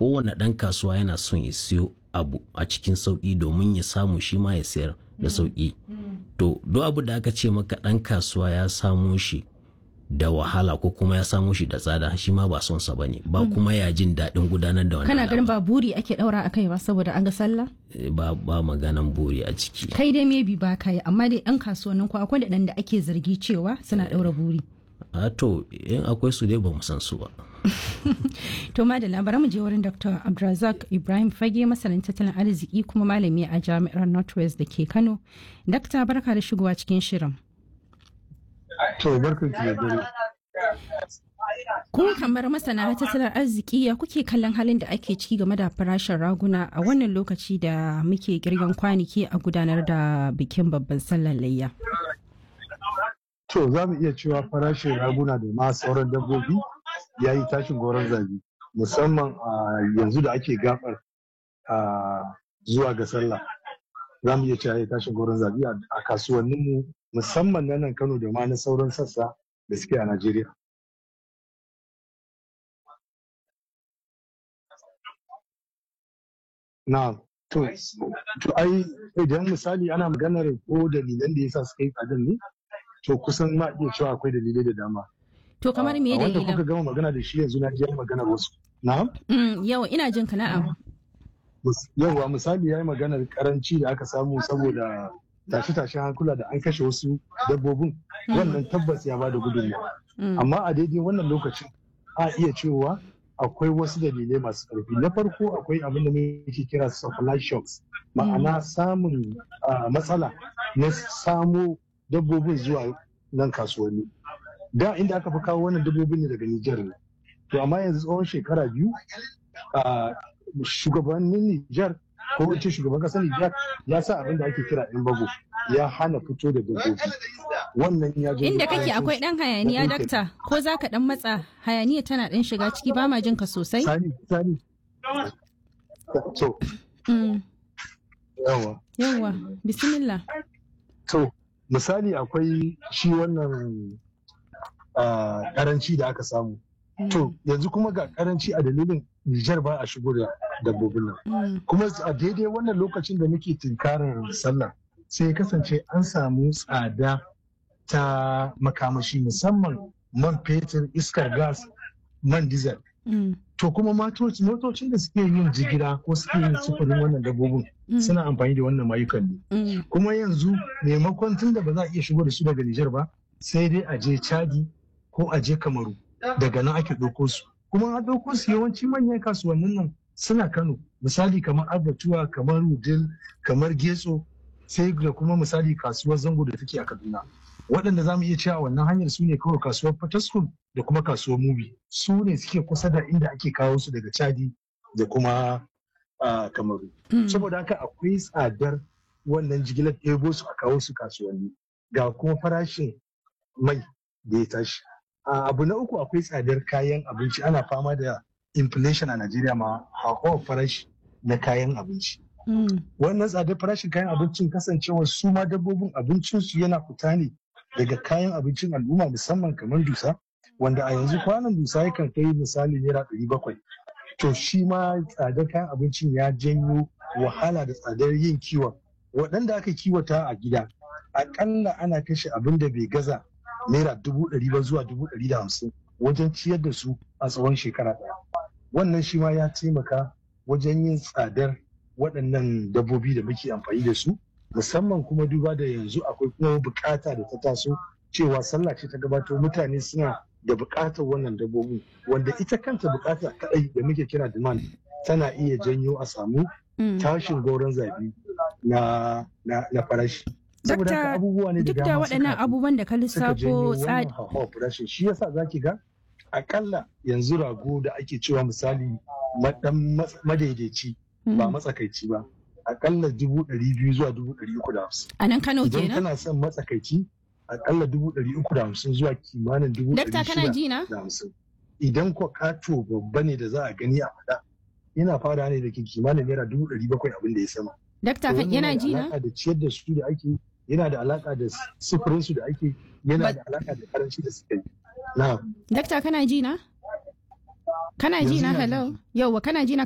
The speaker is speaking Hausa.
kowane ɗan kasuwa yana son ya siyo abu a cikin sauƙi domin ya samu shi ma ya sayar da sauƙi to duk abu da aka ce maka ɗan kasuwa ya samo shi da wahala ko kuma ya samo shi da tsada shi ma ba son sa bane ba kuma ya jin daɗin gudanar da wannan kana ganin al'amari. ba buri ake daura a kai ba saboda an ga sallah Eh, ba ba maganan buri a ciki kai dai maybe ba kai amma dai yan kasuwannin ku akwai da da ake zargi cewa suna daura buri a to in akwai su dai ba mu san su ba to madalla bari mu je wurin dr abdulrazak ibrahim fage masanin tattalin arziki kuma malami a jami'ar northwest da ke kano dakta barka da shigowa cikin shirin To barkan ki da dare. Kun kamar masana tattalin arziki ya kuke kallon halin da ake ciki game da farashin raguna a wannan lokaci da muke girgan kwanaki a gudanar da bikin babban sallar layya. To za mu iya cewa farashin raguna da ma sauran dabbobi ya yi tashin goron zabi musamman a yanzu da ake gabar a zuwa ga sallah. Za mu iya cewa ya yi tashin goron zabi a a kasuwanninmu musamman na nan Kano da ma na sauran sassa da suke a Najeriya. Na, to, to ai idan misali ana maganar ko dalilan da yasa suka yi tsadar ne, to kusan ma iya cewa akwai dalilai da dama. To kamar me A wanda kuka dalilan? gama magana da shi yanzu na ji yayi maganar wasu. Na'am. Mm, Yau ina jin ka na'am. Mus- Yawwa misali ya yi maganar karanci da aka samu saboda tashe-tashen hankula da an kashe wasu dabbobin wannan tabbas ya bada gudunmawa. Mm, Amma a daidai wannan lokacin a iya cewa akwai wasu dalilai masu ƙarfi. Na farko akwai abin da muke kira supply shocks ma'ana samun ah, matsala na samo dabbobin zuwa nan kasuwanni. Da inda aka fi kawo wannan dabbobin ne daga Nijar ne. To amma yanzu tsawon shekara biyu a shugabannin Nijar ko in ce shugaban kasar Nijar ya sa abin da ake kira yan bago ya hana fito da dabbobi. Wannan ya janyo Inda kake ƙarancin akwai ɗan hayaniya na ɗinkin. dakta ko za ka ɗan matsa hayaniya tana ɗan shiga ciki ba ma jin ka sosai? Sani, sani. To, Mm, yawa. Yawwa, bismillah. To, misali akwai shi wannan ah, karanci da aka samu. Mm, To, yanzu kuma ga karanci a dalilin Nijar ba a shigo da dabbobin nan. mm, Kuma a daidai wannan lokacin da muke tunkarar sallah sai ya kasance an samu tsada ta makamashi musamman man fetur, iskar gas, man diesel. mm, To kuma matoci- motocin da suke yin jigila ko suke yin sufurin wannan dabbobin mm, suna amfani da wannan mayukan ne. mm, kuma yanzu maimakon tun da ba za a iya shigo da su daga Nijar ba sai dai a je Chadi ko a je Kamaru daga nan ake ɗauko su kuma an ɗauko su yawanci manyan kasuwannin nan suna Kano misali kamar Abatuwa kamar Wudil kamar Getso sai da kuma misali kasuwar Zango da take a Kaduna waɗanda za mu iya cewa wannan hanyar su ne kawai kasuwar Fataskun da kuma kasuwar Mubi su ne suke kusa da inda ake kawo su daga Chadi da kuma ah, Kamaru mm. saboda haka akwai tsadar wannan jigilar ɗebo su a kawo su kasuwanni ga kuma farashin mai da ya tashi A abu na uku akwai tsadar kayan abinci ana fama da inflation a najeriya ma hauhawar farashi na kayan abinci Mm, wannan tsadar farashin kayan abincin kasancewar su ma dabbobin abincinsu yana fita ne daga kayan abincin al'umma musamman kamar dusa wanda a yanzu kwanan dusa yakan kai misali naira ɗari bakwai to shi ma tsadar kayan abincin ya janyo wahala da tsadar yin kiwon waɗanda aka kiwata a gida aƙalla ana kashe abin da bai gaza naira dubu ɗari ba zuwa dubu ɗari da hamsin wajen ciyar da su a tsawon shekara ɗaya wannan shi ma ya taimaka wajen yin tsadar waɗannan dabbobi da muke amfani da su musamman kuma duba da yanzu akwai kuma bukata da ta taso cewa sallah ce ta gabato mutane suna da bukatar wannan dabbobin wanda ita kanta bukata kadai da muke kira demand tana iya janyo a samu mm. tashin goron zabi na, na, na farashi saboda Dakta, haka abubuwa ne da Duk da dama waɗannan suka- abubuwan da ka suka janyo lissafo wannan tsadi. hauhawar farashin shi yasa zaki ga akalla yanzu rago da ake cewa misali madan madaidaici ba matsakaici ba akalla dubu ɗari biyu zuwa dubu ɗari uku da hamsin A nan Kano idan kenan? kana son matsakaici akalla dubu ɗari uku da hamsin zuwa kimanin dubu Dakta ɗari kana shida ji na? da hamsin idan ko kato babba ne da za a gani a faɗa yana fara ne da ke kimanin naira dubu ɗari bakwai abin da ya sama Dakta To kan wannan yana da ji na? alaƙa da ciyar da su da ake yana da alaƙa da sufurin su da ake yana Ba- da alaƙa da karanci da suka yi na Dakta kana ji na? Kana ji Yanzu na ina hello? Yauwa kana ji na